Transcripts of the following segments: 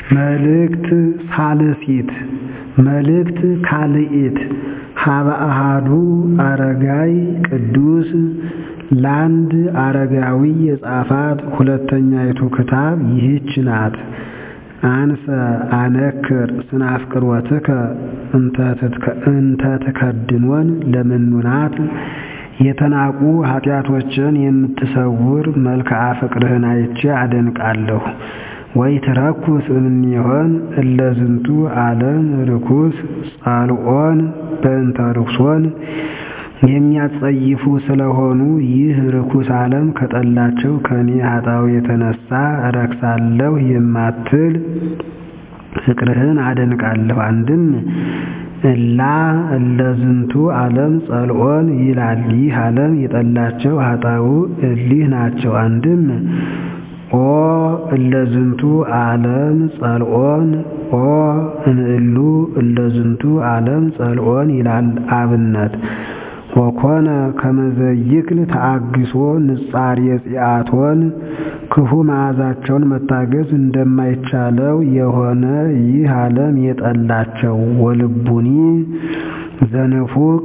መልእክት ሳልሲት መልእክት ካልኢት ሀበ አሐዱ አረጋይ ቅዱስ ለአንድ አረጋዊ የጻፋት ሁለተኛይቱ ክታብ ይህች ናት። አንሰ አነክር ስናፍቅሮትከ እንተ ትከድኖን ለምኑናት የተናቁ ኃጢአቶችን የምትሰውር መልክዓ ፍቅርህን አይቼ አደንቃለሁ። ወይ ትረኩስ እምኔሆን እለ ዝንቱ ዓለም ርኩስ ጻልኦን በእንተ ርኩሶን የሚያጸይፉ ስለሆኑ ይህ ርኩስ ዓለም ከጠላቸው ከኔ ኃጣው የተነሳ እረክሳለሁ የማትል ፍቅርህን አደንቃለሁ። አንድም እላ እለ ዝንቱ ዓለም ጸልኦን ይላል። ይህ ዓለም የጠላቸው ኃጣው እሊህ ናቸው። አንድም ኦ እለ ዝንቱ ዓለም ጸልኦን ኦ እምእሉ እለ ዝንቱ ዓለም ጸልኦን ይላል አብነት ወኮነ ከመዘይክል ተአግሶ ንጻሬ ጽአቶን ክፉ መዓዛቸውን መታገዝ እንደማይቻለው የሆነ ይህ ዓለም የጠላቸው ወልቡኒ ዘንፉቅ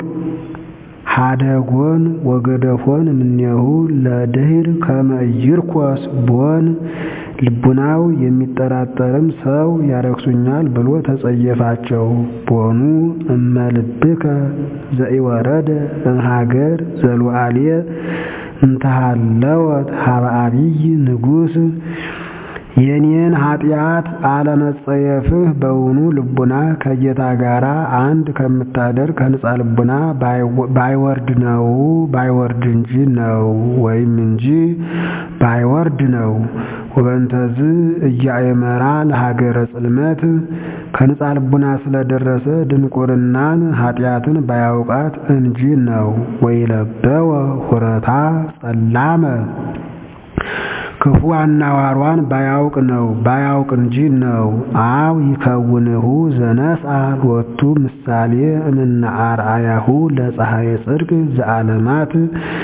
ሀደጎን ወገደፎን እምኔሁ ለድህር ከመ ይርኮስ ቦን ልቡናው የሚጠራጠርም ሰው ያረክሱኛል ብሎ ተጸየፋቸው። ቦኑ እመልብከ ዘኢወረደ እምሀገር ዘሉዓልየ እንተሃለወት ሀበ አቢይ ንጉሥ የኔን ኃጢአት አለመጸየፍህ በውኑ ልቡና ከጌታ ጋር አንድ ከምታደርግ ከንጻ ልቡና ባይወርድ ነው ባይወርድ እንጂ ነው ወይም እንጂ ባይወርድ ነው። ወበንተዝ እያእመራ ለሀገረ ጽልመት ከንጻ ልቡና ስለደረሰ ድንቁርናን ኃጢአትን ባያውቃት እንጂ ነው። ወይለበወ ሁረታ ጸላመ ክፉ አናዋሯን ባያውቅ ነው ባያውቅ እንጂ ነው። አው ይከውንሁ ዘነስአ ሎቱ ምሳሌ እምነ አርአያሁ ለፀሐየ ጽድቅ ዘዓለማት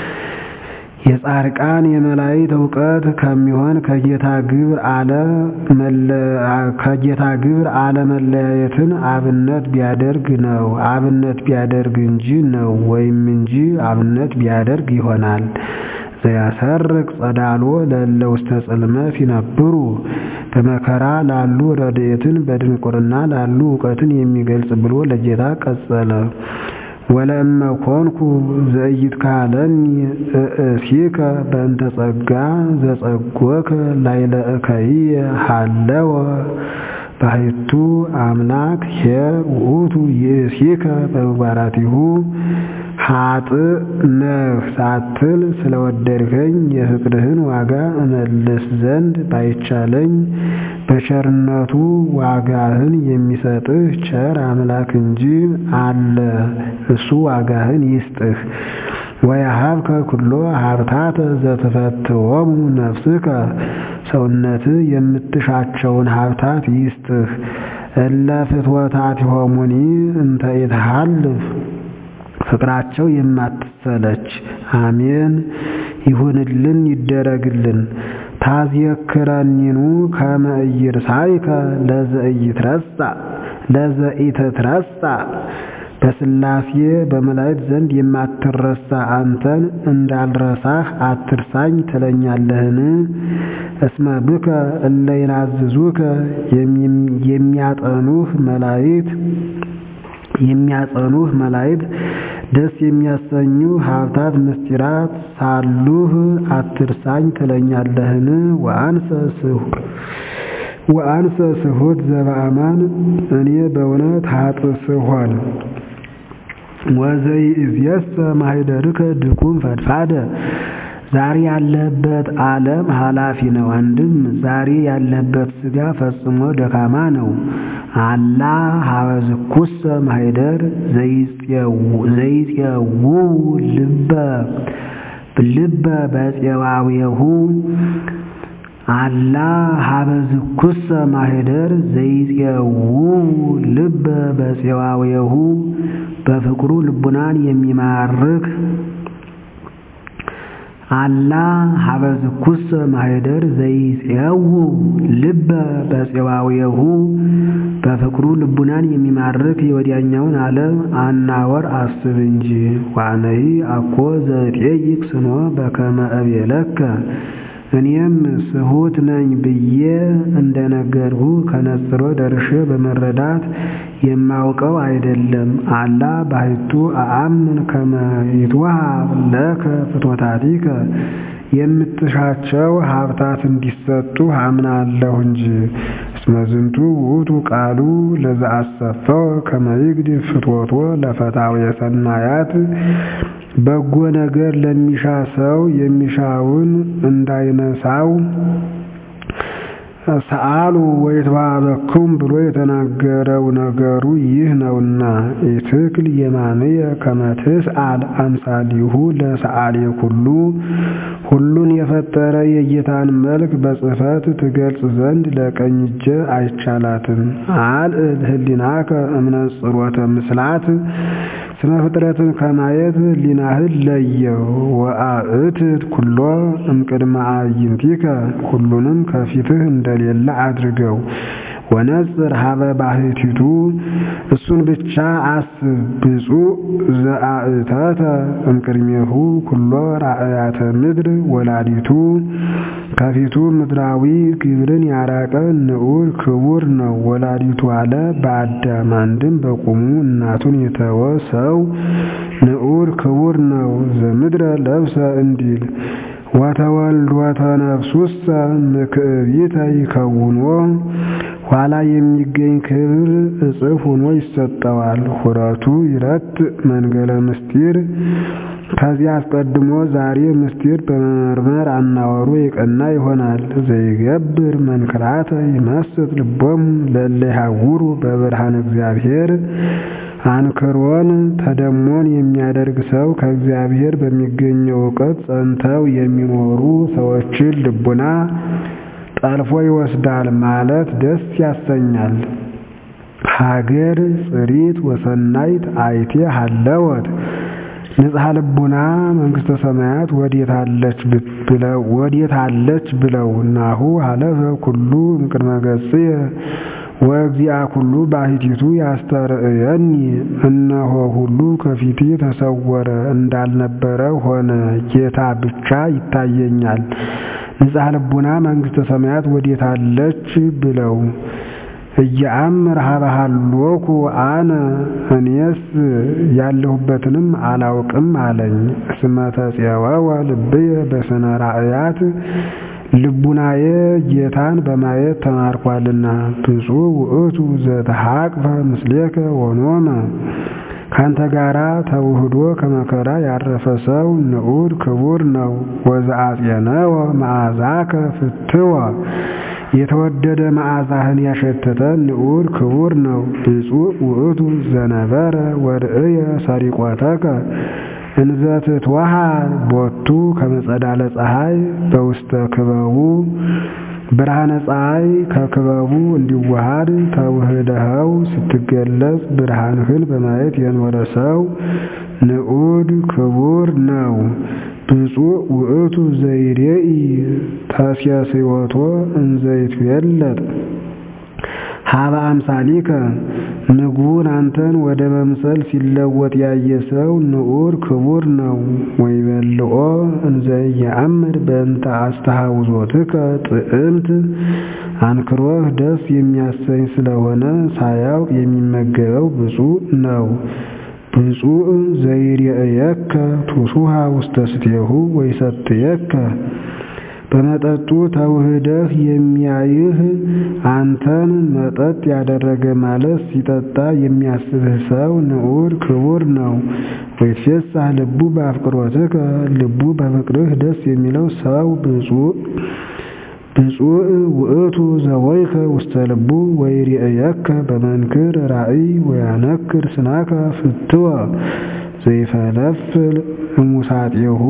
የጻድቃን የመላእክት እውቀት ከሚሆን ከጌታ ግብር አለ ከጌታ ግብር አለመለያየትን አብነት ቢያደርግ ነው አብነት ቢያደርግ እንጂ ነው ወይም እንጂ አብነት ቢያደርግ ይሆናል። ዘያሰርቅ ጸዳሎ ለእለ ውስተ ጽልመት ይነብሩ በመከራ ላሉ ረድኤትን በድንቁርና ላሉ እውቀትን የሚገልጽ ብሎ ለጌታ ቀጸለ። ወለእመ ኮንኩ ዘኢይትካለኒ እእሲከ በእንተ ጸጋ ዘጸጎከ ላዕለ እከይየ ሀለወ ባሕቱ አምላክ ኄር ውእቱ ይእሲከ በምግባራቲሁ ኃጥእ ነህ ሳትል ስለወደድከኝ የፍቅርህን ዋጋ እመልስ ዘንድ ባይቻለኝ በቸርነቱ ዋጋህን የሚሰጥህ ቸር አምላክ እንጂ አለ እሱ ዋጋህን ይስጥህ። ወያሀብከ ኩሎ ሀብታተ ዘትፈትዎሙ ነፍስከ ሰውነትህ የምትሻቸውን ሀብታት ይስጥህ። እለ ፍትወታቲሆሙኒ እንተ ኢትሃልፍ ፍቅራቸው የማትሰለች አሜን ይሁንልን ይደረግልን። ታዝየክረኒኑ ከመ ኢይርሳይከ ለዘኢትረሳ ለዘኢትትረሳ በሥላሴ በመላእክት ዘንድ የማትረሳ አንተን እንዳልረሳህ አትርሳኝ ትለኛለህን? እስመ ብከ እለ ይናዝዙከ የሚያጠኑህ መላእክት የሚያጸኑህ መላእክት ደስ የሚያሰኙ ሀብታት ምስጢራት ሳሉህ አትርሳኝ ትለኛለህን? ወአንሰ ስሁት ዘበአማን እኔ በእውነት ኃጥእ ስሆን ወዘይእዜሰ ማኅደርከ ድኩም ፈድፋደ ዛሬ ያለህበት ዓለም ኃላፊ ነው። አንድም ዛሬ ያለህበት ሥጋ ፈጽሞ ደካማ ነው። አላ ሀበዝኩሰ ማኅደር ዘይፄውው ልበ ልበ በፄዋዌሁ አላ ሀበዝኩሰ ማኅደር ዘይፄውው ልበ በፄዋዌሁ በፍቅሩ ልቡናን የሚማርክ አላ ሀበዝኩሰ ማኅደር ዘይጼው ልበ በፄዋዌሁ በፍቅሩ ልቡናን የሚማርክ የወዲያኛውን ዓለም አናወር አስብ እንጂ። ዋነይ አኮ ዘጤይቅ ስኖ በከመ እቤለከ እኔም ስሁት ነኝ ብዬ እንደነገርሁ ከነጽሮ ደርሼ በመረዳት የማውቀው አይደለም። አላ ባሕቱ አአምን ከመ ይትወሃብ ለከ ፍትወታቲከ የምትሻቸው ሀብታት እንዲሰጡ አምናለሁ እንጂ። እስመ ዝንቱ ውእቱ ቃሉ ለዘአሰፈው ከመ ይግድፍ ፍትወቶ ለፈታውየ ሰናያት በጎ ነገር ለሚሻ ሰው የሚሻውን እንዳይነሳው ሰአሉ ወይትባበኩም ብሎ የተናገረው ነገሩ ይህ ነውና። ኢትክል የማንየ ከመ ትስአል አምሳሊሁ ለሰአሌ ኩሉ ሁሉን የፈጠረ የጌታን መልክ በጽሕፈት ትገልጽ ዘንድ ለቀኝ እጄ አይቻላትም። አልዕል ህሊናከ እምነጽሮተ ምስላት ስነ ፍጥረትን ከማየት ሊናህል ለየው። ወአእትት ኩሎ እምቅድመ አዕይንቲከ ሁሉንም ከፊትህ እንደሌለ አድርገው። ወነጽር ሀበ ባሕቲቱ እሱን ብቻ አስብ። ብፁዕ ዘአእተተ እምቅድሜሁ ኩሎ ራእያተ ምድር ወላዲቱ ከፊቱ ምድራዊ ግብርን ያራቀ ንዑድ ክቡር ነው። ወላዲቱ አለ በአዳም አንድም በቁሙ እናቱን የተወ ሰው ንዑድ ክቡር ነው። ዘምድረ ለብሰ እንዲል ወተወልዶተ ነፍሱሰ ምክዕቢተ ይከውኖ ኋላ የሚገኝ ክብር እጽፍ ሆኖ ይሰጠዋል። ሁረቱ ይረት መንገለ ምስጢር ከዚህ አስቀድሞ ዛሬ ምስጢር በመመርመር አናወሩ የቀና ይሆናል። ዘይገብር መንክራተ ይመስጥ ልቦሙ ለእለ ይሃውሩ በብርሃነ እግዚአብሔር አንክሮን ተደሞን የሚያደርግ ሰው ከእግዚአብሔር በሚገኘው እውቀት ጸንተው የሚኖሩ ሰዎችን ልቡና ጠልፎ ይወስዳል ማለት ደስ ያሰኛል። ሀገር ጽሪት ወሰናይት አይቴ ሀለወት ንጽሐ ልቡና መንግሥተ ሰማያት ወዴት አለች ብለው ናሁ ሀለፈ ኩሉ እምቅድመ ገጽየ ወእግዚአ ኩሉ ባሕቲቱ ያስተርእየኒ እነሆ ሁሉ ከፊቴ ተሰወረ እንዳልነበረ ሆነ፣ ጌታ ብቻ ይታየኛል። ንጽሐ ልቡና መንግሥተ ሰማያት ወዴት አለች ብለው እየአምር ሀበሃሎኩ አነ እኔስ ያለሁበትንም አላውቅም አለኝ። እስመ ተፄወወ ልብየ በስነ ራእያት ልቡናዬ ጌታን በማየት ተማርኳልና። ብፁዕ ውእቱ ዘተሐቅፈ ምስሌከ ወኖመ ካንተ ጋራ ተውህዶ ከመከራ ያረፈ ሰው ንዑድ ክቡር ነው። ወዘአጼነወ መዓዛከ ፍትወ የተወደደ መዓዛህን ያሸተተ ንዑድ ክቡር ነው። ብፁዕ ውእቱ ዘነበረ ወርእየ ሰሪቆተከ እንዘ ትትወሃብ ቦቱ ከመጸዳለ ፀሐይ በውስተ ክበቡ ብርሃነ ፀሐይ ከክበቡ እንዲዋሃድ ተውህደኸው ስትገለጽ ብርሃንህን በማየት የኖረ ሰው ንዑድ ክቡር ነው። ብፁዕ ውእቱ ዘይሬኢ ተሴስዮቶ እንዘይትዌለጥ ሀበ አምሳሊከ ምግቡን አንተን ወደ መምሰል ሲለወጥ ያየ ሰው ንዑድ ክቡር ነው። ወይበልዖ እንዘየአምር በእንተ አስተሐውዞትከ ጥዕምት አንክሮህ ደስ የሚያሰኝ ስለሆነ ሳያውቅ የሚመገበው ብፁዕ ነው። ብፁዕ ዘይሬእየከ ቱሱሃ ውስተ ስትየሁ ወይሰትየከ በመጠጡ ተውህደህ የሚያይህ አንተን መጠጥ ያደረገ ማለት ሲጠጣ የሚያስብህ ሰው ንዑድ ክቡር ነው። ወይትፌሳህ ልቡ በአፍቅሮትከ ልቡ በፍቅርህ ደስ የሚለው ሰው ብፁዕ ብፁዕ ውእቱ ዘወይከ ውስተ ልቡ ወይሬእየከ በመንክር ራእይ ወያነክር ስናከ ፍትወ ዘይፈለፍል እሙሳጤሁ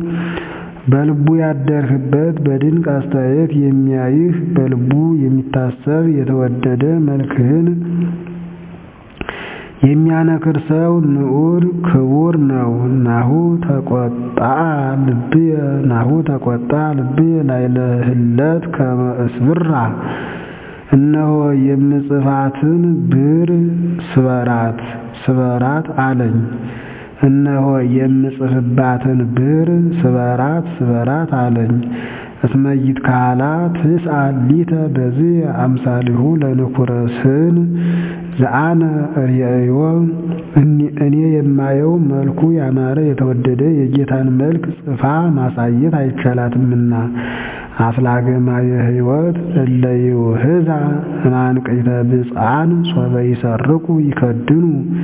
በልቡ ያደርህበት በድንቅ አስተያየት የሚያይህ በልቡ የሚታሰብ የተወደደ መልክህን የሚያነክር ሰው ንዑድ ክቡር ነው። ናሁ ተቆጣ ልብየ ናሁ ተቆጣ ልብየ ላዕለ ህለት ከመ እስብራ እነሆ የምጽፋትን ብር ስበራት ስበራት አለኝ። እነሆ የምጽፍባትን ብር ስበራት ስበራት አለኝ። እስመ ይትካላ ትስአል ሊተ በዚህ አምሳሊሁ ለንኩረ ስን ዘአነ ርእዮ እኔ የማየው መልኩ ያማረ የተወደደ የጌታን መልክ ጽፋ ማሳየት አይቻላትምና። አፍላገማ የህይወት እለ ይውህዛ እማንቅዕተ ብፅዓን ሶበ ይሰርቁ ይከድኑ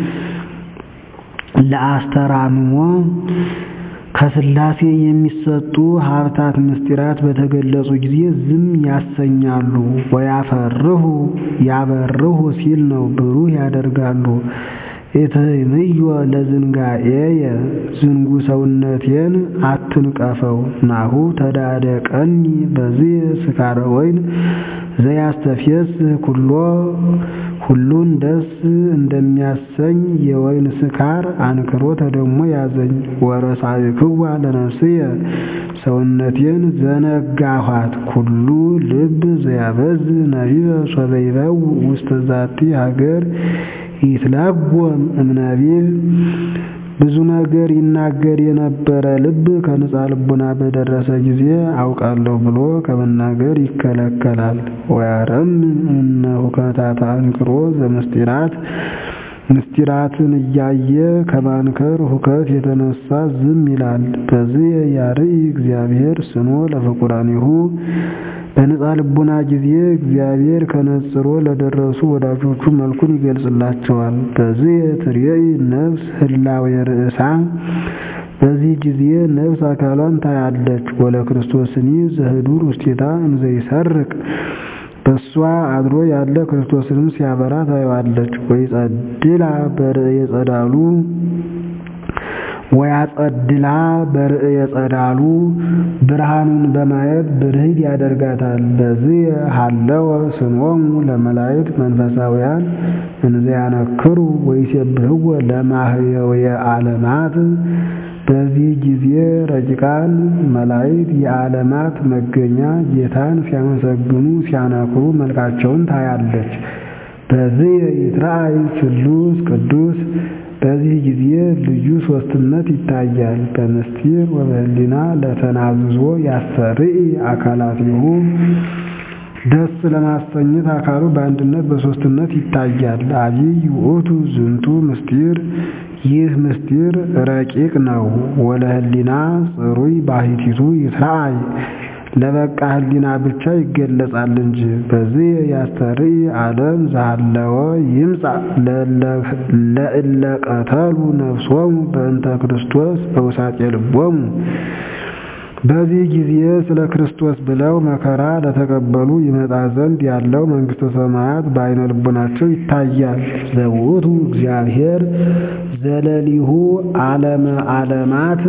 ለአስተራምሞ ከሥላሴ የሚሰጡ ሀብታት ምስጢራት በተገለጹ ጊዜ ዝም ያሰኛሉ። ወያፈርሁ ያበርሁ ሲል ነው፣ ብሩህ ያደርጋሉ። ኢትህምዮ ለዝንጋኤየ ዝንጉ ሰውነቴን አትንቀፈው። ናሁ ተዳደቀኒ በዚህ ስካረ ወይን ዘያስተፌስህ ኩሎ ሁሉን ደስ እንደሚያሰኝ የወይን ስካር አንክሮ ተደሞ ያዘኝ። ወረሳይክዋ ለነፍስየ ሰውነቴን ዘነጋኋት። ኩሉ ልብ ዘያበዝ ነቢበ ሶበ ይበው ውስተ ዛቲ ሀገር ይትላጎም እምነቢብ ብዙ ነገር ይናገር የነበረ ልብ ከንጻ ልቡና በደረሰ ጊዜ አውቃለሁ ብሎ ከመናገር ይከለከላል። ወያረም እነ ሁከታተ አንክሮ ዘምስጢራት ምስጢራትን እያየ ከማንከር ሁከት የተነሳ ዝም ይላል። በዚህ ያርኢ እግዚአብሔር ስኖ ለፍቁራኒሁ በንጻ ልቡና ጊዜ እግዚአብሔር ከነጽሮ ለደረሱ ወዳጆቹ መልኩን ይገልጽላቸዋል። በዚህ ትርየኢ ነፍስ ህላዌ ርእሳ በዚህ ጊዜ ነፍስ አካሏን ታያለች። ወለ ክርስቶስኒ ዘህዱር ውስቴታ እንዘ ይሰርቅ በእሷ አድሮ ያለ ክርስቶስንም ሲያበራ ታየዋለች። ወይጸድላ በርእየ ጸዳሉ ወያጸድላ በርእየ ጸዳሉ ብርሃኑን በማየት ብርህድ ያደርጋታል። በዚህ ሀለወ ስሞሙ ለመላእክት መንፈሳውያን እንዘያነክሩ ወይሴብህወ ለማህየውየ ዓለማት በዚህ ጊዜ ረቂቃን መላእክት የዓለማት መገኛ ጌታን ሲያመሰግኑ ሲያነክሩ መልካቸውን ታያለች። በዚህ ይትረአይ ስሉስ ቅዱስ በዚህ ጊዜ ልዩ ሦስትነት ይታያል። በምስጢር ወበህሊና ለተናዝዞ ያሰርኢ አካላቲሁ ደስ ለማሰኘት አካሉ በአንድነት በሦስትነት ይታያል። አቢይ ውእቱ ዝንቱ ምስጢር ይህ ምስጢር ረቂቅ ነው። ወለህሊና ጽሩይ ባሕቲቱ ይትረአይ ለበቃ ህሊና ብቻ ይገለጻል እንጂ። በዚህ ያስተርኢ ዓለም ዘሃለወ ይምጻእ ለእለ ቀተሉ ነፍሶሙ በእንተ ክርስቶስ በውሳጤ ልቦሙ በዚህ ጊዜ ስለ ክርስቶስ ብለው መከራ ለተቀበሉ ይመጣ ዘንድ ያለው መንግሥተ ሰማያት በዓይነ ልቡናቸው ይታያል። ዘውእቱ እግዚአብሔር ዘለሊሁ ዓለመ ዓለማት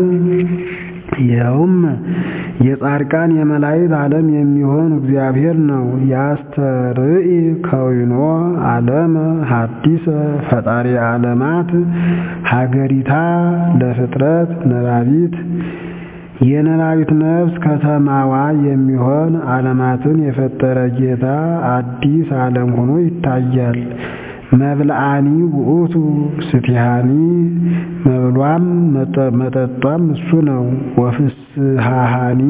ይኸውም የጻድቃን የመላእክት ዓለም የሚሆን እግዚአብሔር ነው። ያስተርኢ ከዊኖ ዓለመ ሐዲሰ ፈጣሪ ዓለማት ሀገሪታ ለፍጥረት ነባቢት የነባቢት ነፍስ ከተማዋ የሚሆን ዓለማትን የፈጠረ ጌታ አዲስ ዓለም ሆኖ ይታያል። መብልአኒ ውእቱ ስትሃኒ መብሏም መጠጧም እሱ ነው። ወፍስሃሃኒ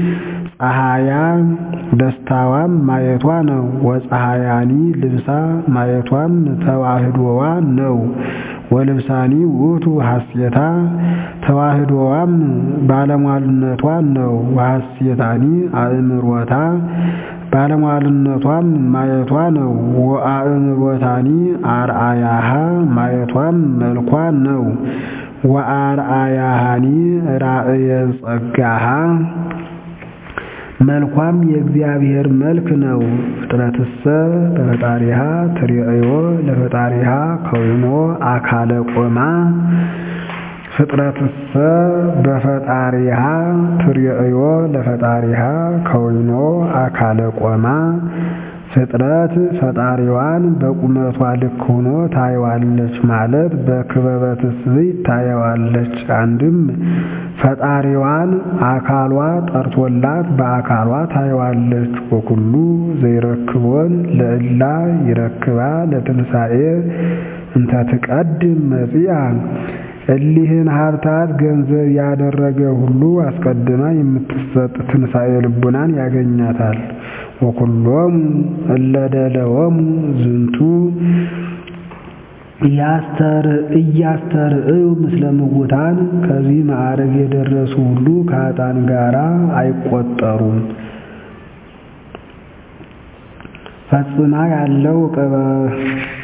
ፀሐያ ደስታዋም ማየቷ ነው። ወፀሐያኒ ልብሳ ማየቷም ተዋህዶዋ ነው። ወልብሳኒ ውእቱ ሐሴታ ተዋህዶዋም ባለሟልነቷ ነው። ወሐሴታኒ አእምሮታ ባለሟልነቷም ማየቷ ነው። ወአእምሮታኒ አርአያሃ ማየቷም መልኳ ነው። ወአርአያሃኒ ራእየ ጸጋሃ መልኳም የእግዚአብሔር መልክ ነው። ፍጥረትሰ ለፈጣሪሃ ትርእዮ ለፈጣሪሃ ከዊኖ አካለ ቆማ ፍጥረትሰ በፈጣሪሃ ትርእዮ ለፈጣሪሃ ከዊኖ አካለ ቆማ ፍጥረት ፈጣሪዋን በቁመቷ ልክ ሆኖ ታየዋለች ማለት በክበበ ትስብእት ታየዋለች። አንድም ፈጣሪዋን አካሏ ጠርቶላት በአካሏ ታየዋለች። ወኩሉ ዘይረክቦን ለእላ ይረክባ ለትንሣኤ እንተ ትቀድም መጺአ እሊህን ሀብታት ገንዘብ ያደረገ ሁሉ አስቀድማ የምትሰጥ ትንሣኤ ልቡናን ያገኛታል። ወኩሎሙ እለ ደለወሙ ዝንቱ እያስተርእዩ ምስለ ምውታን ከዚህ ማዕረግ የደረሱ ሁሉ ከኃጥአን ጋራ አይቆጠሩም። ፈጽማ ያለው